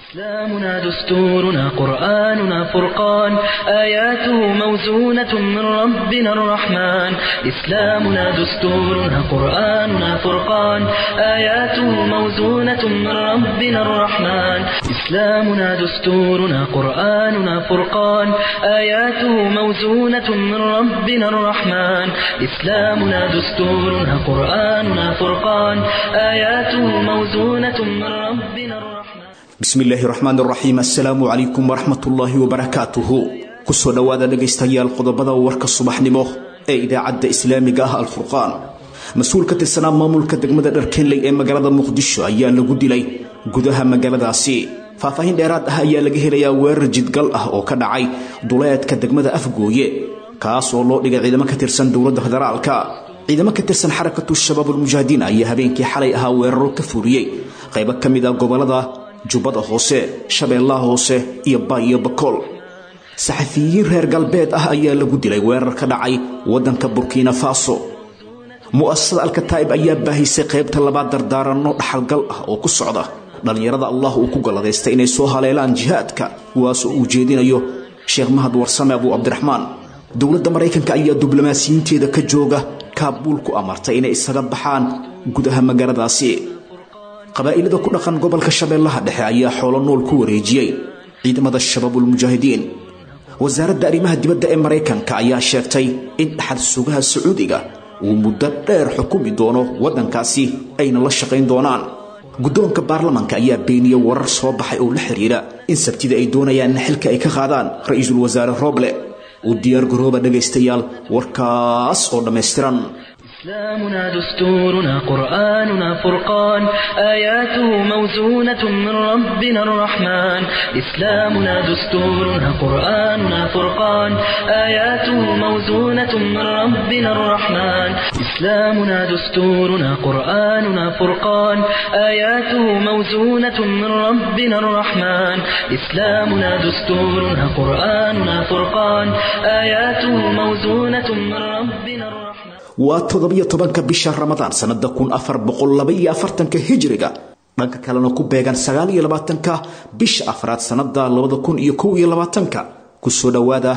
إسلامنا دستورنا قرآننا فرقان آياته موزونة من ربنا الرحمن إسلامنا دستورنا قرآننا فرقان آياته موزونة من ربنا الرحمن إسلامنا دستورنا قرآننا فرقان آياته موزونة من ربنا الرحمن إسلامنا دستورنا قرآننا فرقان آياته موزونة من ربنا الرحمن bismi illaahi raxmaan raxiim assalaamu calaykum waraxmatullaahi wabarakaatuhu kusoo dhowaada dhegaystayaal qodobada warka subaxnimo ee idaacadda islaamiga ah alfurqaan mas-uul ka tirsanaa maamulka degmada dharkenley ee magaalada muqdisho ayaa lagu dilay gudaha magaaladaasi faahfaahin dheeraad ah ayaa laga helayaa weerar jidgal ah oo ka dhacay duleedka degmada afgooye kaas oo loo dhigay ciidamo ka tirsan dowladda federaalka ciidamo ka tirsan xarakatu shabaabulmujaahidiin ayaa habeenkii xalay ahaa weeraro ka fuliyey qaybo ka mid a gobolada jubbada hoose shabeellaha hoose iyo baayo bakool saxafiyiin reer galbeed ah ayaa lagu dilay weerar ka dhacay waddanka burkina faso mu'asasada alkataa'ib ayaa baahisay qaybta labaad dardaaranno dhaxalgal ah oo ku socda dhallinyarada allah uu ku galladaystay inay soo haleelaan jihaadka kuwaasoo uu jeedinayo sheekh mahad warsame abuu cabdiraxmaan dowladda maraykanka ayaa diblomaasiyiinteeda ka jooga kaabuul ku amartay inay isaga baxaan gudaha magaaladaasi qabaa'ilada ku dhaqan gobolka shabeellaha dhexe ayaa xoolo nool ku wareejiyey ciidamada shabaabulmujaahidiin wasaaradda arrimaha dibadda ee maraykanka ayaa sheegtay in dhaxal sugaha sacuudiga uu muddo dheer xukumi doono waddankaasi ayna la shaqayn doonaan guddoonka baarlamanka ayaa beeniyey warar soo baxay oo la xidhiidha in sabtida ay doonayaan in xilka ay ka qaadaan ra-iisul wasaare roble u diyaargarooba dhegaystayaal warkaas oo dhammaystiran إسلامنا دستورنا قرآننا فرقان آياته موزونة من ربنا الرحمن إسلامنا دستورنا قرآننا فرقان آياته موزونة من ربنا الرحمن إسلامنا دستورنا قرآننا فرقان آياته موزونة من ربنا الرحمن إسلامنا دستورنا قرآننا فرقان آياته موزونة من ربنا الرحمن waa toddobiyo tobanka bisha ramadaan sannada kun afar boqol labaiyo afartanka hijriga dhanka kalena ku beegan sagaal iyo labaatanka bisha afraad sannada labada kun iyo kow iyo labaatanka kusoo dhowaada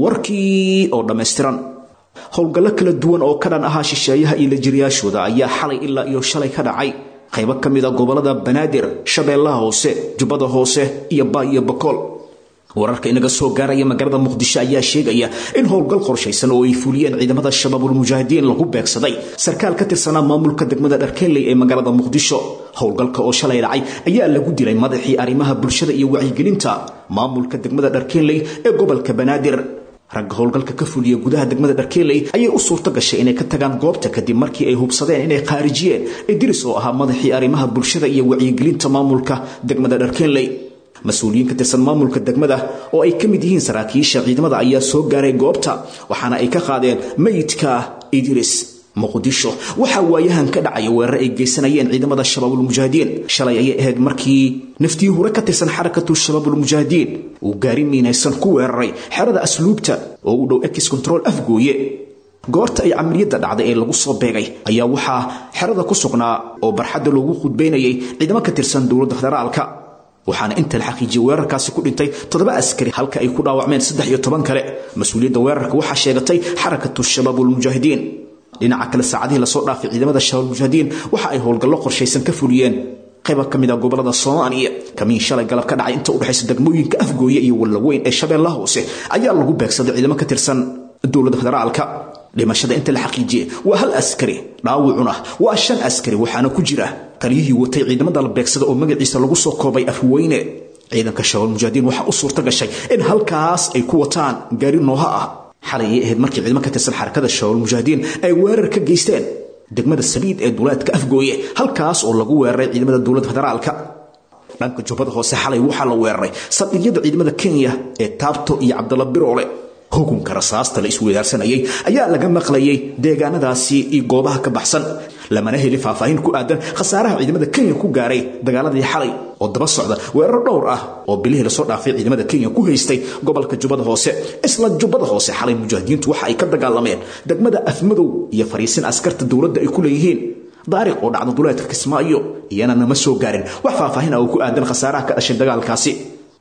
warkii oo dhammaystiran howlgallo kala duwan oo ka dhan ahaa shisheeyaha iyo lajiriyaashooda ayaa xalay ilaa iyo shalay ka dhacay qaybo ka mid a gobolada banaadir shabeellaha hoose jubbada hoose iyo baa iyo bakool wararka inaga soo gaaraya magaalada muqdisho ayaa sheegaya in howlgal qorshaysan oo ay fuliyeen ciidamada shabaabulmujaahidiin lagu beegsaday sarkaal ka tirsanaa maamulka degmada dharkenley ee magaalada muqdisho howlgalka oo shalay dhacay ayaa lagu dilay madaxii arrimaha bulshada iyo wacyigelinta maamulka degmada dharkenley ee gobolka banaadir ragga howlgalka ka fuliya gudaha degmada dharkenley ayay u suurto gashay inay ka tagaan goobta kadib markii ay hubsadeen inay khaarijiyeen idris oo ahaa madaxii arrimaha bulshada iyo wacyigelinta maamulka degmada dharkenley mas-uuliyiin ka tirsan maamulka degmada oo ay ka mid yihiin saraakiisha ciidamada ayaa soo gaaray goobta waxaana ay ka qaadeen mayidka idris muqdisho waxaa waayahan ka dhacaya weerar ay geysanayeen ciidamada shabaabulmujaahidiin shalay ayay ahayd markii naftii hore ka tirsan xarakatu shabaabulmujaahidiin uu gaari miinaysan ku weeraray xerada asluubta oo u dhow ex control afgooye goorta ay camaliyadda dhacday ee lagu soo beegay ayaa waxaa xerada ku sugnaa oo barxadda loogu khudbaynayay ciidamo ka tirsan dowladda federaalka waxaana inta la xaqiijiyey weerarkaasi ku dhintay toddoba askari halka ay ku dhaawacmeen saddex iyo toban kale mas-uuliyadda weerarka waxaa sheegatay xarakatu shabaabulmujaahidiin dhinaca kale saacadihii lasoo dhaafay ciidamada shabaabulmujaahidiin waxa ay howlgallo qorshaysan ka fuliyeen qayba ka mid a gobolada soomaaliya kamiin shalay galab ka dhacay inta udhexaysa degmooyinka afgooye iyo wallaweyn ee shabeellaha hoose ayaa lagu beegsaday ciidamo ka tirsan dowladda federaalka dhimashada inta la xaqiijiyey waa hal askari dhaawacuna waa shan askari waxaana ku jira taliyihii watay ciidamada la beegsada oo magaciisa lagu soo koobay afweyne ciidanka shabaab mujaahidiin waxaa u suurto gashay in halkaas ay ku wataan gaari nooha ah xalay ay ahayd markii ciidamo ka tirsan xarakada shabaab mujaahidiin ay weerar ka geysteen degmada sabiid ee duleedka afgooye halkaas oo lagu weeraray ciidamada dowladda federaalka dhanka jubbada hoose xalay waxaa la weeraray saldhigyada ciidamada kenya ee taabto iyo cabdalla biroole hukunka rasaasta la isweydaarsanayay ayaa laga maqlayay deegaanadaasi iyo goobaha ka baxsan lamana heli faahfaahin ku aadan khasaaraha ciidamada kenya ku gaaray dagaaladii xalay oo daba socda weerar dhowr ah oo bilihii lasoo dhaafay ciidamada kenya ku haystay gobolka jubbada hoose isla jubbada hoose xalay mujaahidiintu waxa ay ka dagaalameen degmada afmadow iyo fariisin askarta dowladda ay ku leeyihiin daariq oo dhacda duleedka kismaayo iyana nama soo gaarin wax faahfaahin ah oo ku aadan khasaaraha ka dhashay dagaalkaasi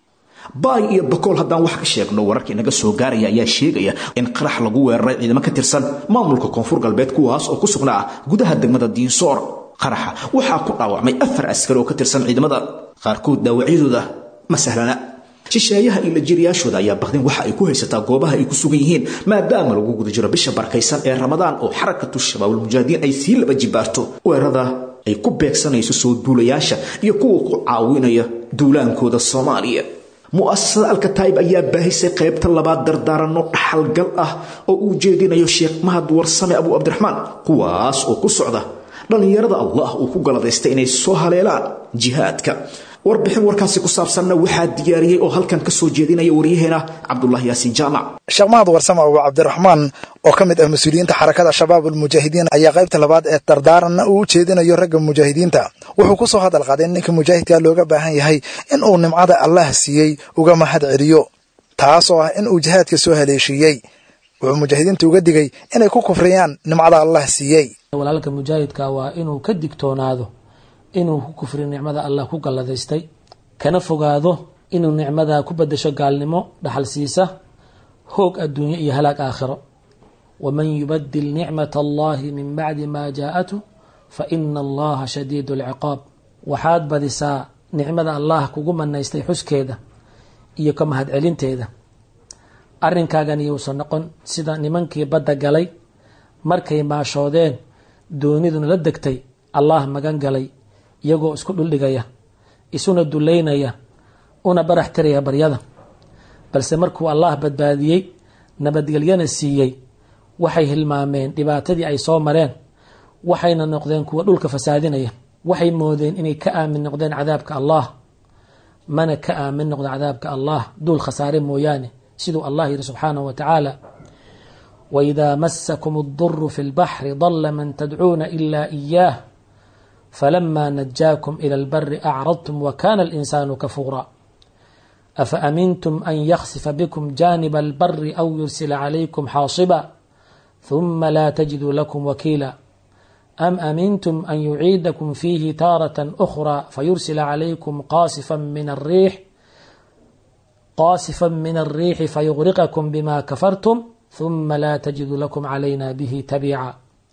baay iyo bakool haddaan wax ka sheegno wararka inaga soo gaaraya ayaa sheegaya in qarax lagu weeraray ciidamo ka tirsan maamulka koonfur galbeed kuwaas oo ku sugnaa gudaha degmada diinsoor qaraxa waxaa ku dhaawacmay afar askari oo ka tirsan ciidamada qaarkood dhaawacyadooda ma sahlana shisheeyaha iyo lajiriyaashooda ayaa baqdin waxa ay ku haysataa goobaha ay ku sugan yihiin maadaama lagu guda jiro bisha barkaysan ee ramadaan oo xarakatu shabaabulmujaahidiin ay sii laba jibaarto weerada ay ku beegsanayso soo duulayaasha iyo kuwa ku caawinaya duulaankooda soomaaliya mu'asasada alkataib ayaa baahisay qaybta labaad dardaaranno dhaxalgal ah oo uu jeedinayo sheekh mahad warsame abu cabdiraxmaan kuwaas oo ku socda dhallinyarada allah uu ku galadaystay inay soo haleelaan jihaadka warbixin warkaasi ku saabsanna waxaa diyaariyey oo halkan ka soo jeedinaya waryaheena cabdulaahi yaasiin jaamac sheekh mahad warsame abu cabdiraxmaan oo ka mid ah mas-uuliyiinta xarakada shabaab almujaahidiin ayaa qaybta labaad ee dardaaranna uu u jeedinayo ragga mujaahidiinta wuxuu ku soo hadal qaaday in ninka mujaahidka looga baahan yahay in uu nimcada allah siiyey uga mahad celiyo taasoo ah in uu jihaadka soo haleeshiiyey wuxuu mujaahidiinta uga digay inay ku kufriyaan nimcada allah siiyey walaalka mujaahidka waa inuu ka digtoonaado inuu ku kufriyo nicmada allah ku galladaystay kana fogaado inuu nicmada ku badasho gaalnimo dhaxal siisa hoog adduunyo iyo halaag aakhiro waman yubadil nicmat allahi min bacdi maa jaa-atu fa ina allaha shadiidu alciqaab waxaad badisaa nicmada allah kugu manaystay xuskeeda iyo ka mahadcelinteeda arrinkaagan iyuusan noqon sida nimankii badda galay markay maashoodeen dooniduna la degtay allah magan galay iyagoo isku dhuldhigaya isuna duleynaya una barax tiraya baryada balse markuu allah badbaadiyey nabadgelyana siiyey waxay hilmaameen dhibaatadii ay soo mareen waxayna noqdeen kuwa dhulka fasaadinaya waxay moodeen inay ka aamin noqdeen cadaabka allah mana ka aamin noqdo cadaabka allah duul khasaare mooyaane siduu allah yihi subxaanahu wa tacaala waidaa masakum اduru fi اlbaxri dala man tadcuuna ila iyaah falama najaakum ila اlbari acradtum wakana اlinsaanu kafuura afaamintum an yaksifa bikum janiba اlbari aw yursila calaykum xaasiba ثuma laa tajiduu lakum wakiila am amintum an yuciidakum fiihi taaraة أkhra fayursila calaykum qaasifa min الriix qaasifa min الriixi fayغriqakum bima kafartum ثuma laa tajidu lakum calayna bihi tabiica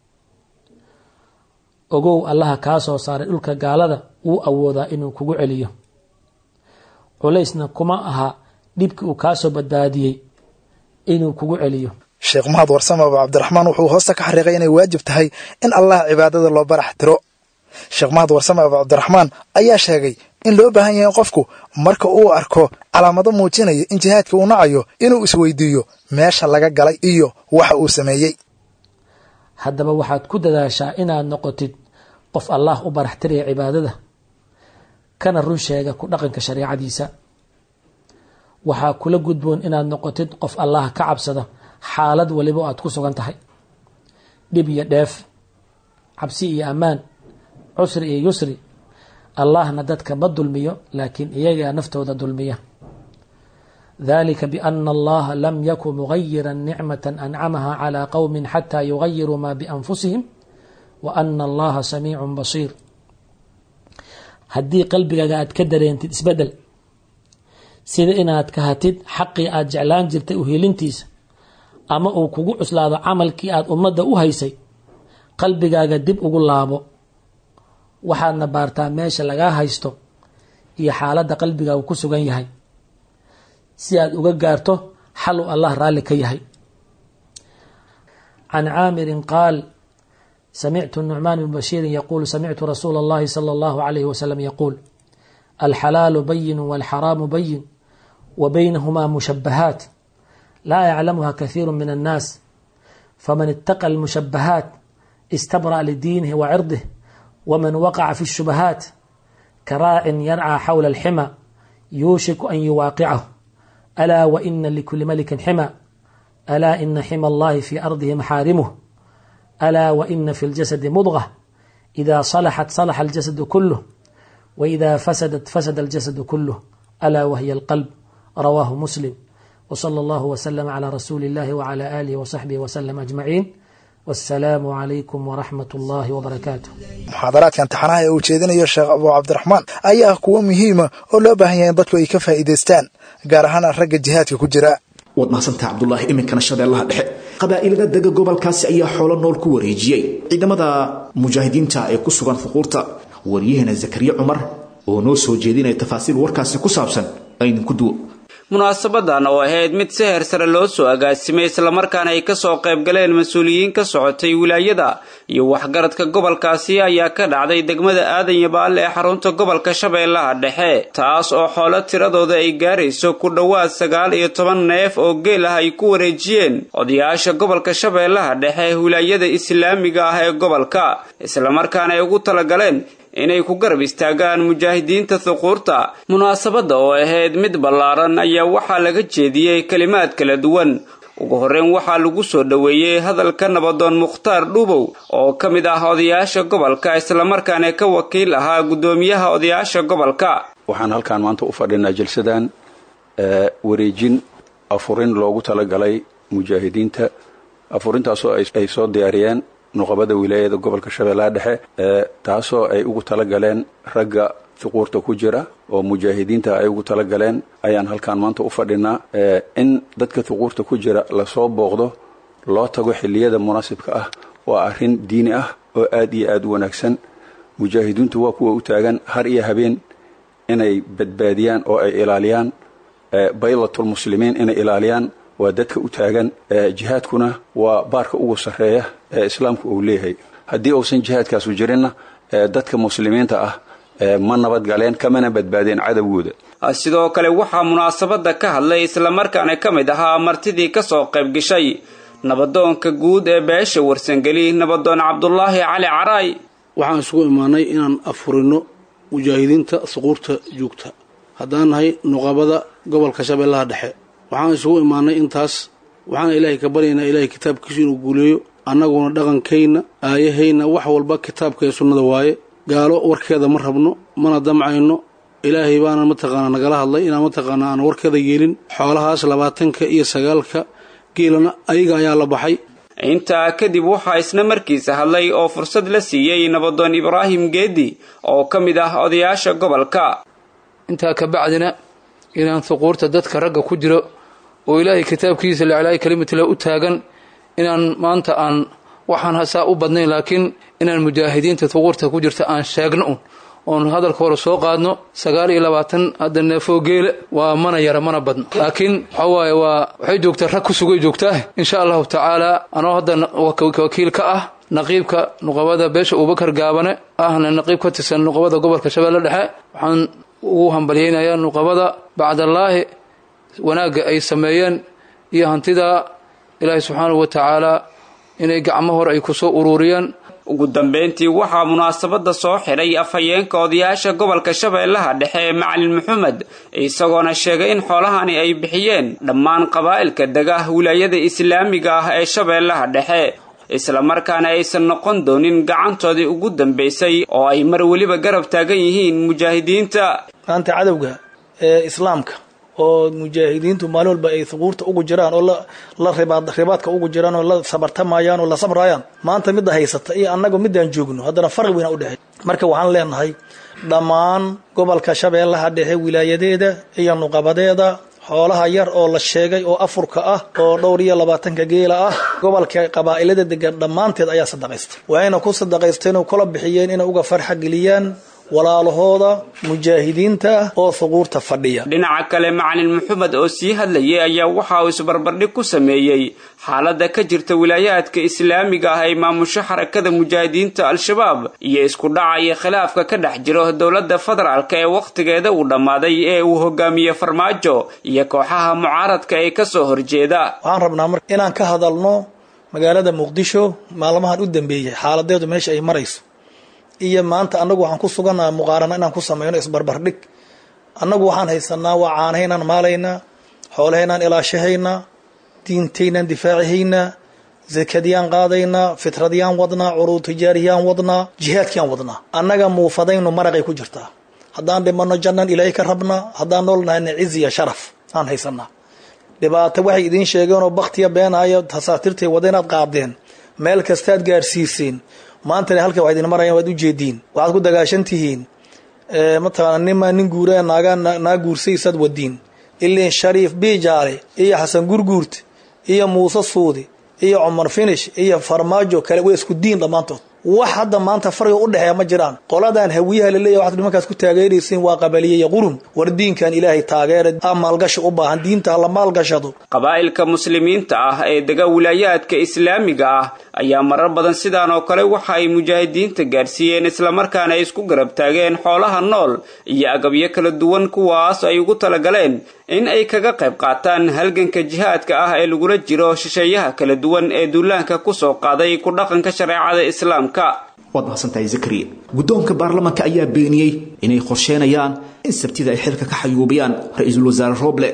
ogow allaha kaa soo saaray dhulka gaalada wuu awoodaa inuu kugu celiyo culaysna kuma aha dhibkii uu kaasoo badbaadiyey inuu kugu celiyo sheekh mahad warsame abu cabdiraxmaan wuxuu hoosta ka xariiqay inay waajib tahay in allah cibaadada loo barax tiro sheekh mahad warsame abu cabdiraxmaan ayaa sheegay in loo baahan yahay qofku marka uu arko calaamado muujinaya in jihaadka uu nacayo inuu isweydiiyo meesha laga galay iyo waxa uu sameeyey haddaba waxaad ku dadaashaa inaad noqotid qof allah u barax tiraya cibaadada kana run sheega ku dhaqanka shareecadiisa waxaa kula gudboon inaad noqotid qof allah ka cabsada xaalad waliba aad ku sugan tahay dhib iyo dheef cabsi iyo ammaan cusri iyo yusri allahna dadka ma dulmiyo laakiin iyagaa naftooda dulmiya dalika biana allaha lam yakun mugayira nicmata ancamaha calaa qowmi xataa yugayiruu maa bianfusihim wa ana allaha samiicun basiir haddii qalbigaaga aad ka dareentid isbedel sida inaad kahatid xaqii aad jeclaan jirtay uhelintiisa ama uu kugu cuslaado camalkii aad ummadda u haysay qalbigaaga dib ugu laabo waxaadna baartaa meesha lagaa haysto iyo xaaladda qalbigaagu ku sugan yahay si aad uga gaarto xal uu allah raalli ka yahay can caamirin qaal samictu nucmaan bn bashiirin yaquul samictu rasuula اllahi salى اllahu alayh wasalam yaquul alxalaalu bayin walxaraamu bayin wa baynahumaa mushabahaat laa yaclamuha kahiiru min annaas faman itaqa almushabahaat istabra'a lidiinihi wa cirdih waman waqaca fi الshubahaat karaacin yarcى xawla alxima yuushiku an yuwaaqicahu alaa wa ina likuli malikin xima alaa ina xima allahi fi ardihi maxaarimuh alaa wa ina fi اljasadi mudغة إida صalaxat صalaxa اljasadu kuluh وإida fasadat fasada اljasadu kuluh alaa wahiy اlqalb rawaahu muslim وصلى الله وسلم على رسول الله وعلى آله وصحبه وسلم أجمعين wasalaamu calaykum waraxmat ullaahi wabarakaatu muxaadaraadka imtixaanaha ee uu jeedinayo sheekh abu cabdiraxmaan ayaa ah kuwo muhiima oo loo baahan yahay in dadku ay ka faa'iidaystaan gaar ahaan ragga jihaadka ku jira waad mahadsantaha cabdulaahi iminkana shabeellaha dhexe qabaa'ilada dega gobolkaasi ayaa xoolo nool ku wareejiyey ciidamada mujaahidiinta ee ku sugan fuquurta waryaheena zakariya cumar oo noo soo jeedinaya tafaasiil warkaasi ku saabsan aydinku duwo munaasabadan oo ahayd mid si heer sare loo soo agaasimay islamarkaana ay kasoo qayb galeen mas-uuliyiin ka socotay wilaayada iyo waxgaradka gobolkaasi ayaa ka dhacday degmada aadan yabaal ee xarunta gobolka shabeellaha dhexe taas oo xoolo tiradooda ay gaarayso ku dhowaad sagaal iyo toban neef oo geel ah ay ku wareejiyeen odayaasha gobolka shabeellaha dhexe wilaayada islaamiga ah ee gobolka islamarkaana ay ugu talagaleen inay ku garab istaagaan mujaahidiinta thuquurta munaasabadda oo ahayd mid ballaaran ayaa waxaa laga jeediyey kelimaad kala duwan ugu horreyn waxaa lagu soo dhoweeyey hadalka nabadoon mukhtaar dhuubow oo ka mid ah odayaasha gobolka islamarkaana ka wakiil ahaa guddoomiyaha odayaasha gobolka waxaan halkaan maanta u fadhinaa jalsadan wareejin afurin loogu talagalay mujaahidiinta afurintaasoo ay soo diyaariyeen nuqabada wilaayada gobolka shabeellaha dhexe taasoo ay ugu talagaleen ragga thuquurta ku jira oo mujaahidiinta ay ugu talagaleen ayaan halkaan maanta u fadhinaa in dadka thuquurta ku jira lasoo booqdo loo tago xilliyada munaasibka ah waa arrin diini ah oo aad iyo aad u wanaagsan mujaahidiintu waa kuwa u taagan har iyo habeen inay badbaadiyaan oo ay ilaaliyaan baylatulmuslimiin inay ilaaliyaan waa dadka u taagan jihaadkuna waa baarka ugu sarreeya ee islaamku uu leeyahay haddii uusan jihaadkaasu jirinna dadka muslimiinta ah ma nabadgaleen kamana badbaadeen cadowgooda sidoo kale waxaa munaasabada ka hadlay islamarkaana ka mid ahaa martidii kasoo qayb gashay nabadoonka guud ee beesha warsangeli nabadoon cabdulaahi cali caraay waxaan isugu imaanay inaan afurino mujaahidiinta suquurta joogta haddaan nahay nuqabada gobolka shabeellaha dhexe waxaan isugu imaanay intaas waxaana ilaahay ka baryaynaa ilaahay kitaabkiisu inuu guuleeyo annaguna dhaqankayna aayahayna wax walba kitaabka ee sunnada waaye gaalo warkeeda ma rabno mana damcayno ilaahay baana mataqaanaa nagala hadlay inaan mataqaanaa aan warkeeda yeelin xoolahaas labaatanka iyo sagaalka geelana ayaga ayaa la baxay intaa kadib waxaa isna markiisa hadlay oo fursad la siiyey nabadoon ibraahim geedi oo ka mid ah odayaasha gobolka intaa ka bacdina inaan thuquurta dadka ragga ku jiro oo ilaahay kitaabkiisa liclaahi kalimatila u taagan inaan maanta aan waxaan hasaa u badnayn laakiin inaan mujaahidiinta thuquurta ku jirta aan sheegno un oon hadalka hore soo qaadno sagaal iyo labaatan hadda neefoo geele waa mana yara mana badno laakiin waxaa waaye waa waxay joogtaa rag ku sugay joogtaa insha allahu tacaala anoo hadda wakiil ka ah naqiibka nuqabada beesha abubakar gaabane ahna naqiib ka tirsan nuqabada gobolka shabeelle dhexe waxaan ugu hambalyaynayaa nuqabada bacdallaahi wanaagga ay sameeyeen iyo hantidaa ilaahay subxaanahu wa tacaala inay gacmo hore ay kusoo uruuriyeen ugu dambeyntii waxaa munaasabada soo xidhay afhayeenka odayaasha gobolka shabeellaha dhexe ee macalin maxamed isagoona sheegay in xoolahani ay bixiyeen dhammaan qabaa'ilka dega wilaayada islaamiga ah ee shabeellaha dhexe islamarkaana aysan noqon doonin gacantoodii ugu dambaysay oo ay mar weliba garab taagan yihiin mujaahidiinta maanta cadowga ee islaamka oo mujaahidiintu maalin walba ay thuquurta ugu jiraan oo la ribaadka ugu jiraan oo la sabartamayaan oo la sabrayaan maanta midda haysata iyo annaga midaan joogno haddana farqi weyna udhexey marka waxaan leenahay dhammaan gobolka shabeellaha dhexe wilaayadeeda iyo nuqabadeeda xoolaha yar oo la sheegay oo afurka ah oo dhowr iyo labaatanka geela ah gobolka qabaa'ilada degan dhammaanteed ayaa sadaqaystay waayna ku sadaqaysteen oo kula bixiyeen inay uga farxa geliyaan walaalahooda mujaahidiinta oo thuquurta fadhiya dhinaca kale macalin maxamed oo sii hadlayay ayaa waxa uu isbarbardhig ku sameeyey xaaladda ka jirta wilaayaadka islaamiga ah ee maamusho xarakada mujaahidiinta al-shabaab iyo isku dhaca iyo khilaafka ka dhex jiro dowladda federaalka ee wakhtigeeda uu dhammaaday ee uu hogaamiye farmaajo iyo kooxaha mucaaradka ee kasoo horjeeda waxaan rabnaa mar inaan ka hadalno magaalada muqdisho maalmahan u dambeeyey xaaladeedu meesha ay marayso iyo maanta annagu waxaan ku sugannaha muqaarano inaan ku samayno isbarbardhig annagu waxaan haysanaa waa caanahaynaan maalaynaa xoolahaynaan ilaashahaynaa diintaynaan difaacihaynaa zakadiyaan qaadaynaa fitradyaan wadnaa curuud tijaariyaan wadnaa jihaadkiyaan wadnaa annaga muufadaynu maraqay ku jirtaa haddaan dhimano jannaan ilaahay ka rabnaa haddaan nool nahayna ciziya sharaf aan haysanaa dhibaato waxay idiin sheegeenoo baktiya beenayo tasaatiirtay wada inaad qaadeen meel kastaad gaarsiiseen maantana halka waxaad idin marayaan waad ujeediin waxaad ku dagaashan tihiin mataqaana nima nin guuraa naagaa naa guursaysaad wadiin ilin shariif biijaale iyo xasan gurguurt iyo muuse suudi iyo cumar finish iyo farmaajo kale way isku diin dhammaantood wax hadda maanta farqiga u dhexeeya ma jiraan qoladan hawiyaha laleeyahy waxaad nimankaas ku taageeraysiin waa qabaliye iyo qurun war diinkan ilaahay taageera a maalgashi u baahan diinta la maalgashado qabaa'ilka muslimiinta ah ee dega wilaayaadka islaamiga ah ayaa marar badan sidaan oo kale waxa ay mujaahidiinta gaadhsiiyeen islamarkaana ay isku garab taageen xoolaha nool iyo agabyo kala duwan kuwaas ay ugu talagaleen in ay kaga qayb qaataan halganka jihaadka ah ee lagula jiro shisheeyaha kala duwan ee duulaanka kusoo qaaday ku dhaqanka shareecada islaamka waad mahadsantahay zakariya guddoonka baarlamaanka ayaa beeniyey inay qorsheenayaan in sabtida ay xilka ka xayuubiyaan ra-iisul wasaare roble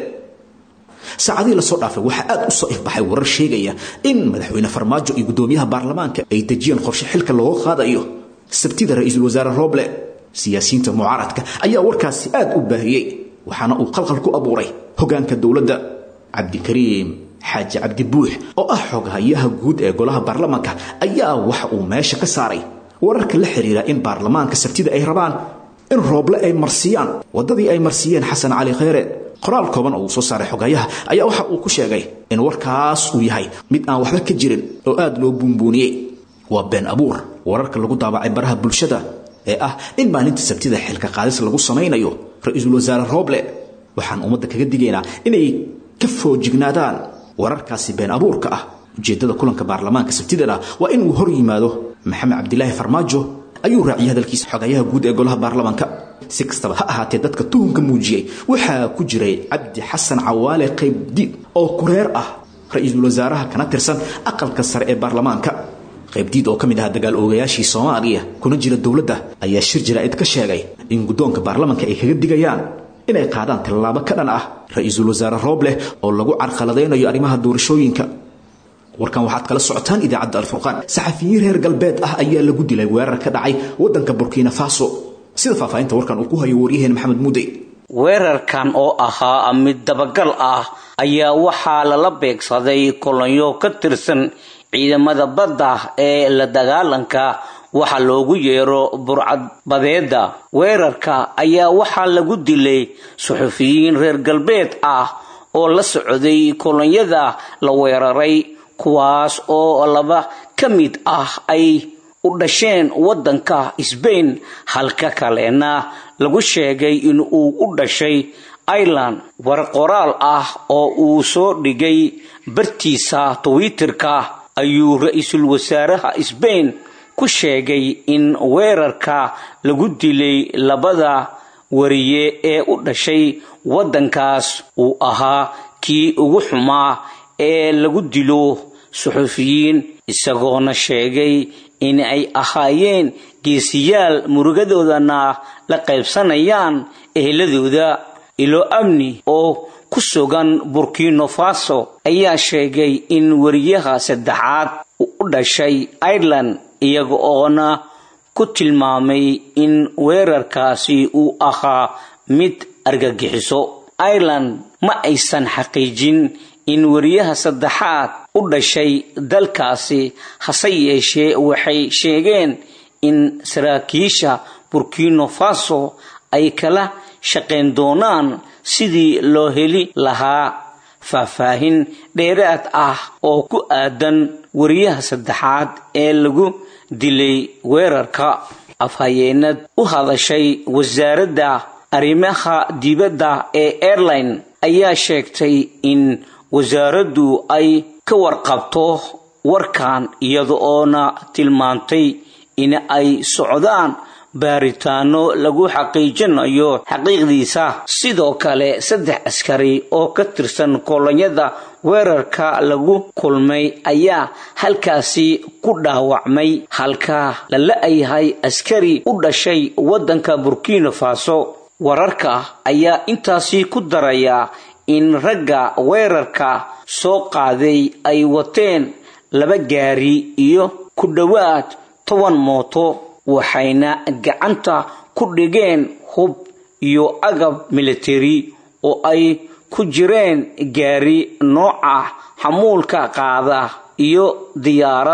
saacadihii lasoo dhaafay waxaa aad u soo ifbaxay warar sheegaya in madaxweyne farmaajo iyo guddoomiyaha baarlamaanka ay dejiyeen qorshe xilka looga qaadayo sabtida ra-iisul wasaare roble siyaasiyiinta mucaaradka ayaa warkaasi aad u baahiyey waxaana uu qalqal ku abuuray hogaanka dowladda cabdikariim xaaji cabdi buux oo ah xoghayaha guud ee golaha baarlamaanka ayaa waxa uu meesha ka saaray wararka la xiriira in baarlamaanka sabtida ay rabaan in rooble ay marsiyaan waddadii ay marsiyeen xasan cali kheyre qoraal kooban oo uu soo saaray xoghayaha ayaa waxa uu ku sheegay in warkaas uu yahay mid aan waxba ka jirin oo aad loo buunbuuniyey waa been abuur wararka lagu daabacay baraha bulshada ee ah in maalinta sabtida xilka qaadis lagu samaynayo ra-iisul wasaare rooble waxaan ummadda kaga digaynaa inay ka foojignaadaan wararkaasi been abuurka ah ujeeddada kulanka baarlamaanka sabtidana waa inuu hor yimaado maxamed cabdilaahi farmaajo ayuu raaciyay hadalkiisa xogayaha guud ee golaha baarlamaanka si kastaba ha ahaatee dadka tuhunka muujiyey waxaa ku jiray cabdi xasan cawaale qaybdiid oo kureer ah ra-iisul wasaaraha kana tirsan aqalka sare ee baarlamaanka qaybdiid oo ka mid ahaa dagaal oogayaashii soomaaliya kuna jira dowladda ayaa shir jaraa'id ka sheegay in guddoonka baarlamaanka ay kaga digayaan inay qaadaan tallaabo ka dhan ah ra-iisul wasaare roobleh oo lagu carqaladaynayo arrimaha doorashooyinka warkan waxaad kala socotaan idaacadda alfurqaan saxafiyiin reer galbeed ah ayaa lagu dilay weerar ka dhacay waddanka burkina faso sida faahfaahinta warkan uu ku hayo waryaheen maxamed mudey weerarkan oo ahaa mid dabagal ah ayaa waxaa lala beegsaday kolonyo ka tirsan ciidamada badda ee la dagaalanka waxa loogu yeero burcad badeeda weerarka ayaa waxaa lagu dilay suxufiyiin reer galbeed ah oo la socday kolonyada la weeraray kuwaas oo laba ka mid ah ay u dhasheen waddanka sbain halka kalena lagu sheegay in uu u dhashay ireland war qoraal ah oo uu soo dhigay bartiisa twitterka ayuu ra-iisul wasaaraha sbain ku sheegay in weerarka lagu dilay labada wariye ee u dhashay waddankaas uu ahaa kii ugu xumaa ee lagu dilo suxufiyiin isagoona sheegay in ay ahaayeen geesiyaal murugadoodana la qaybsanayaan eheladooda ilo amni oo ku sugan burkino faso ayaa sheegay in wariyaha saddexaad u dhashay ireland iyaga oona ku tilmaamay in weerarkaasi uu ahaa mid argagixiso ireland ma aysan xaqiijin in wariyaha saddexaad u dhashay dalkaasi hase yeeshee waxay sheegeen in saraakiisha burkino faso ay kala shaqayn doonaan sidii loo heli lahaa faahfaahin dheeraad ah oo ku aadan wariyaha saddexaad ee lagu dilay weerarka afhayeenad u hadashay wasaaradda arrimaha dibadda ee airline ayaa sheegtay in wasaaraddu ay ka warqabto warkan iyada oona tilmaantay in ay socdaan baaritaano lagu xaqiijinayo xaqiiqdiisa sidoo kale saddex askari oo ka tirsan kolonyada weerarka lagu kulmay ayaa halkaasi ku dhaawacmay halka la la-yahay askari u dhashay waddanka burkina faso wararka ayaa intaasi ku daraya in ragga weerarka soo qaaday ay wateen laba gaari iyo ku dhowaad toban mooto waxayna gacanta ku dhigeen hub iyo agab military oo ay ku jireen gaari nooca xamuulka qaada iyo diyaarad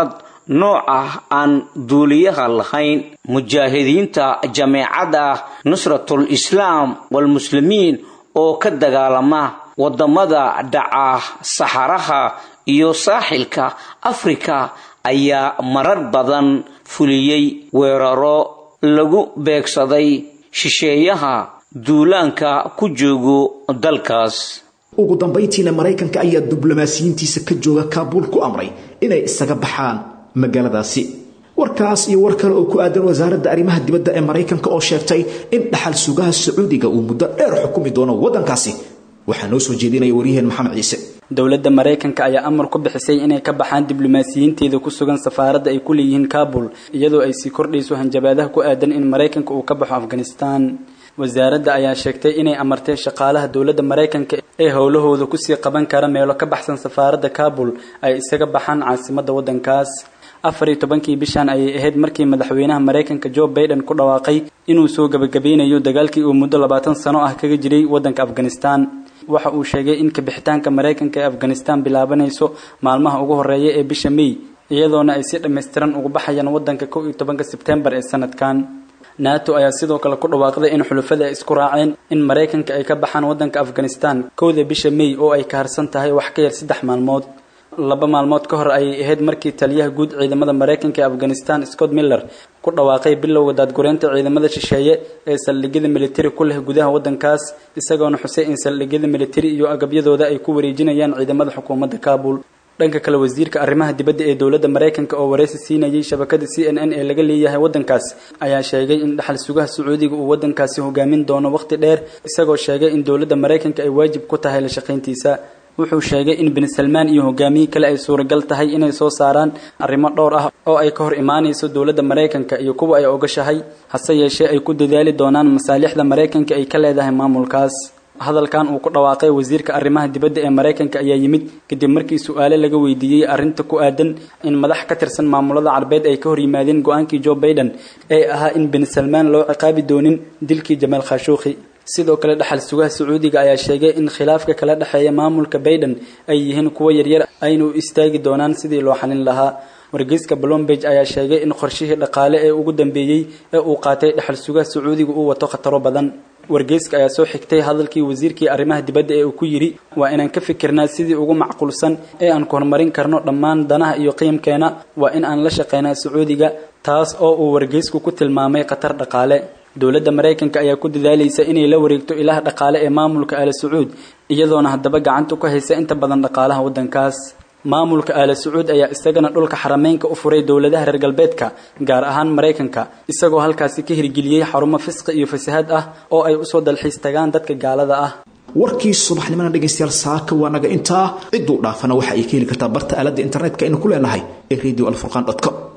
nooca aan duuliyaha lahayn mujaahidiinta jameecada nusratul islaam walmuslimiin oo ka dagaalama wadamada dhaca saxaraha iyo saaxilka afrika ayaa marar badan fuliyey weeraro lagu beegsaday shisheeyaha duulaanka ku joogo dalkaas ugu dambayntiina maraykanka ayaa diblomaasiyiintiisa ka jooga kaabuul ku amray inay isaga baxaan magaaladaasi warkaas iyo war kale oo ku aadan wasaaradda arrimaha dibadda ee maraykanka oo sheegtay in dhaxal sugaha sacuudiga uu muddo dheer xukumi doono waddankaasi waxaa noo soo jeedinaya waryaheen maxamed ciise dowladda maraykanka ayaa amar ku bixisay inay ka baxaan diblomaasiyiinteeda ku sugan safaaradda ay ku leeyihiin kabul iyadoo ay sii kordhayso hanjabaadaha ku aadan in maraykanka uu ka baxo afghanistan wasaaradda ayaa sheegtay inay amartay shaqaalaha dowladda maraykanka ee howlahooda kusii qaban kara meelo ka baxsan safaaradda kabul ay isaga baxaan caasimadda waddankaas afar iyo tobankii bishan ayay ahayd markii madaxweynaha maraykanka joe baiden ku dhawaaqay inuu soo gebagabeynayo dagaalkii uu muddo labaatan sano ah kaga jiray waddanka afghanistan waxa uu sheegay in kabixitaanka maraykanka ee afghanistan bilaabanayso maalmaha ugu horeeya ee bisha may iyadoona ay si dhammaystiran ugu baxayaan waddanka kow iyo tobanka sebtembar ee sanadkan nato ayaa sidoo kale ku dhawaaqday in xulafada ay isku raaceen in maraykanka ay ka baxaan waddanka afghanistan kowda bisha may oo ay ka harsan tahay wax ka yar saddex maalmood laba maalmood ka hor ayay ahayd markii taliyaha guud ciidamada maraykanka ee afghanistan scott miller ku dhawaaqay bilowga daadgureynta ciidamada shisheeye ee saldhigyada militari ku leh gudaha waddankaas isagoona xusay in saldhigyada militari iyo agabyadooda ay ku wareejinayaan ciidamada xukuumadda kabul dhanka kale wasiirka arrimaha dibadda ee dowladda maraykanka oo wareysi siinayay shabakada c n n ee laga leeyahay waddankaas ayaa sheegay in dhaxal sugaha sacuudiga uu waddankaasi hogaamin doono waqti dheer isagoo sheegay in dowladda maraykanka ay waajib ku tahay la shaqayntiisa wuxuu sheegay in bin salmaan iyo hogaamiye kale ay suuragal tahay inay soo saaraan arrimo dhowr ah oo ay ka hor imaanayso dowladda maraykanka iyo kuwa ay ogashahay hase yeeshee ay ku dadaali doonaan masaalixda maraykanka ay ka leedahay maamulkaas hadalkan uu ku dhawaaqay wasiirka arrimaha dibadda ee maraykanka ayaa yimid kadib markii su-aale laga weydiiyey arrinta ku aadan in madax ka tirsan maamulada carbeed ay ka hor yimaadeen go-aankii joe baiden ee ahaa in bin salmaan loo ciqaabi doonin dilkii jamaal khashuukhi sidoo kale dhaxal sugaha sacuudiga ayaa sheegay in khilaafka kala dhexeeya maamulka baiden ay yihiin kuwo yaryar ayna u istaagi doonaan sidii loo xalin lahaa wargeyska blombage ayaa sheegay in qorshihii dhaqaale ee ugu dambeeyey ee uu qaatay dhaxal sugaha sacuudiga uu wato khataro badan wargeyska ayaa soo xigtay hadalkii wasiirkii arrimaha dibadda ee uu ku yidhi waa inaan ka fikirnaa sidii ugu macquulsan ee aan ku horumarin karno dhammaan danaha iyo qiimkeena waa in aan la shaqaynaa sacuudiga taas oo uu wargeysku ku tilmaamay khatar dhaqaale dowladda maraykanka ayaa ku dadaalaysa inay la wareegto ilaha dhaqaale ee maamulka aala sacuud iyadoona haddaba gacanta ku haysa inta badan dhaqaalaha waddankaas maamulka aala sacuud ayaa isagana dhulka xarameynka u furay dowladaha reer galbeedka gaar ahaan maraykanka isagoo halkaasi ka hirgeliyey xarumo fisqi iyo fasahaad ah oo ay usoo dalxiis tagaan dadka gaalada ah warkii subaxnimana dhegaystayaal saaka waa naga intaa cidduu dhaafana waxa ay ka heli kartaa barta aaladda internetka aynu ku leenahay ee radio alfurqan com